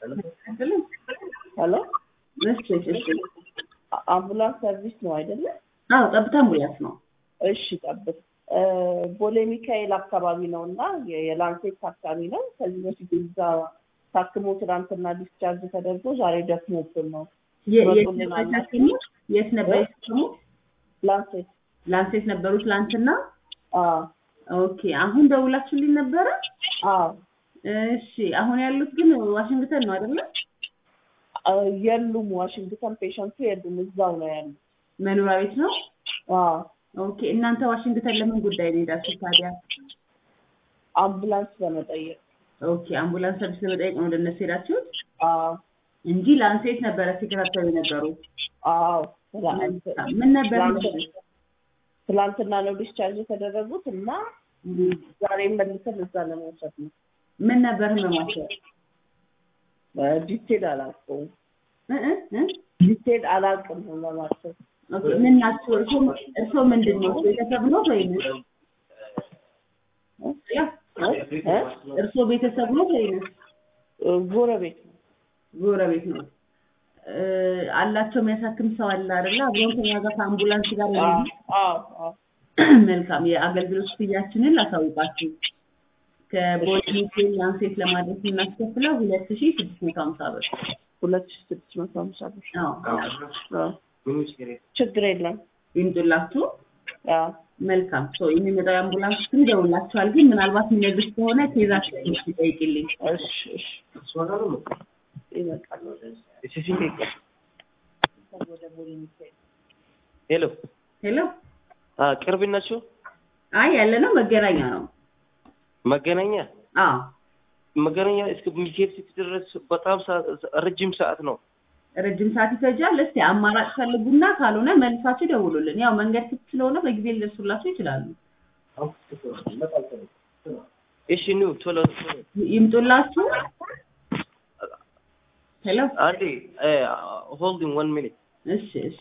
ሄሎ እሺ እሺ አምቡላንስ ሰርቪስ ነው አይደለ? አዎ ጠብታ አምቡላንስ ነው። እሺ ጠብቅ። ቦሌ ሚካኤል አካባቢ ነው እና የላንሴት ታካሚ ነው። ከዚህ በፊት እዛ ታክሞ ትናንትና ዲስቻርጅ ተደርጎ ዛሬ ደክሞብን ነው። የ- የት ይመጡልን ነበር አላቸው። የታከሙት? የት ነበር የታከሙት? ላንሴት ላንሴት ነበሩ ትላንትና። አዎ ኦኬ አሁን ደውላችሁልኝ ነበረ? አዎ እሺ አሁን ያሉት ግን ዋሽንግተን ነው አይደለ? አ- የሉም ዋሽንግተን ፔሸንቱ የሉም እዛው ነው ያሉት። መኖሪያ ቤት ነው። አዎ ኦኬ እናንተ ዋሽንግተን ለምን ጉዳይ ነው የሄዳችሁት ታዲያ? አምቡላንስ በመጠየቅ ኦኬ አምቡላንስ ሰርቪስ ለመጠየቅ ነው ወደ እነሱ ሄዳችሁት አዎ እንጂ ላንሴት ነበረ ሲከታተሉ የነበሩት። አዎ ትላንት- ምን ነበር ትላንት- ትላንትና ነው ዲስቻርጅ የተደረጉት እና ዛሬ መልሰን እዛ ለመውሰድ ነው። ምን ነበር ህመማቸው? ዲቴል አላውቀውም። እ እ እ? ዲቴል አላውቅም ህመማቸው። ኦኬ ምን ናቸው? እርሶ እርሶ ምንድን ነው ቤተሰብ ነው ወይም እ? እርሶ ቤተሰብ ነው ወይም እ? ጎረቤት ነው። ጎረቤት ነው? እ፣ አላቸው የሚያሳክም ሰው አለ አይደለ? አብሮን ከኛ ጋር ከአምቡላንስ ጋር አዎ የሚሄድ አዎ አዎ። መልካም የአገልግሎት ክፍያችንን ላሳውቃችሁ። ከቦሌ ሚካኤል ላንሴት ለማድረስ የምናስከፍለው ሁለት ሺ ስድስት መቶ ሀምሳ ብር። ሁለት ሺህ ስድስት መቶ ሀምሳ ብር። አዎ አዎ። ችግር የለም። ይምጡላችሁ። አዎ መልካም ሰው የሚመጣው የአምቡላንስ ስም ይደውላችኋል። ግን ምናልባት የሚነግርሽ ከሆነ ኬዛችሁ ይጠይቅልኝ። እሺ እሺ ይመጣል ወደዚህ ወደ ቦሌ ሚካኤል ሄሎ ሄሎ ቅርብ ናችሁ? አይ ያለ ነው መገናኛ ነው። መገናኛ አዎ መገናኛ እስከ ሚካኤል ስትደረስ በጣም ሰዓት- ረጅም ሰዓት ነው። ረጅም ሰዓት ይፈጃል። እስቲ አማራጭ ፈልጉና ካልሆነ መልሳችሁ ደውሉልን። ያው መንገድ ክፍት ስለሆነ በጊዜ ሊደርሱላችሁ ይችላሉ። እሺ ኑ ቶሎ ቶሎ ይምጡላችሁ። ሄሎ አንዴ ሆልዲንግ ዋን ሚኒት እሺ እሺ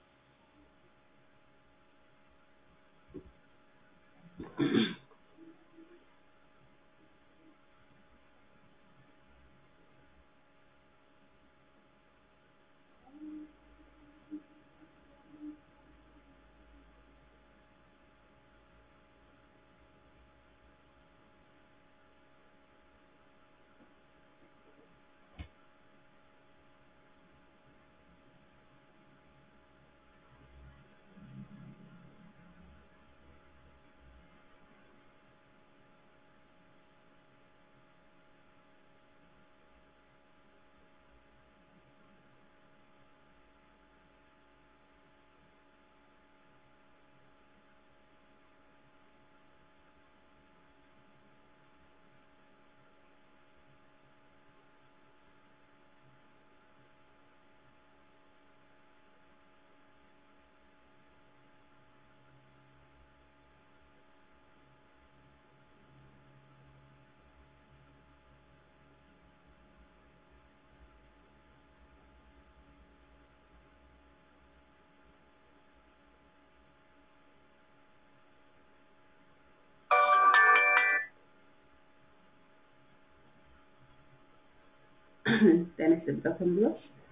ጤና ይስጥልኝ ተብሎ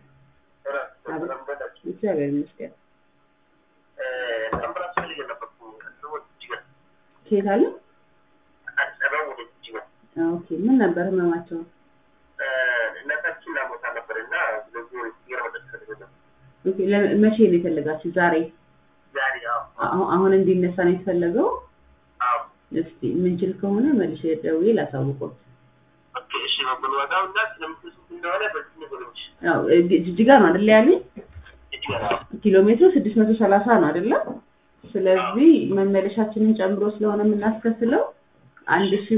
እግዚአብሔር ይመስገን። ከየት አለ? ኦኬ ምን ነበር ህመማቸው? ኦኬ ለ- መቼ ነው የፈለጋችሁ? ዛሬ አሁ- አሁን እንዲነሳ ነው የተፈለገው? እስቲ ምንችል ከሆነ መልሼ ደውዬ ላሳውቅዎት። ያው እ- ጅጅጋ ነው አይደል ያሉኝ? ኪሎ ሜትሩ ስድስት መቶ ሰላሳ ነው አይደለ? ስለዚህ መመለሻችንን ጨምሮ ስለሆነ የምናስከፍለው አንድ ሺህ